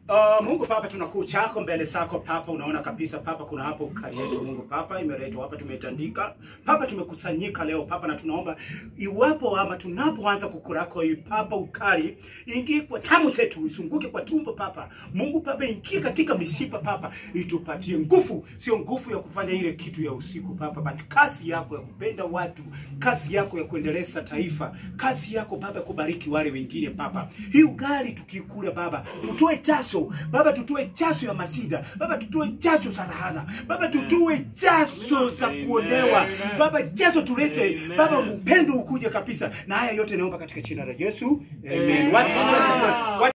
Uh, Mungu Baba, tunakuu chako mbele zako Papa, unaona kabisa Papa, kuna hapo ukali yetu Mungu Papa imeletwa hapa, tumetandika Papa, tumekusanyika leo Papa, na tunaomba iwapo ama tunapoanza kukurako hii Papa, ukali ingie kwa tamu zetu, isunguke kwa tumbo Papa. Mungu Baba, ingie katika mishipa Papa, itupatie nguvu, sio nguvu ya kufanya ile kitu ya usiku Papa, but kasi yako ya kupenda watu, kasi yako ya kuendeleza taifa, kasi yako Baba kubariki wale wengine Papa. Hii ugali tukikula Baba, tutoe jasho Baba, tutoe jasho ya masida Baba, tutoe jasho za lahana Baba, tutoe jasho za kuonewa Baba, jasho tulete Baba, upendo ukuje kabisa, na haya yote naomba katika jina la Yesu, amen. Wacha-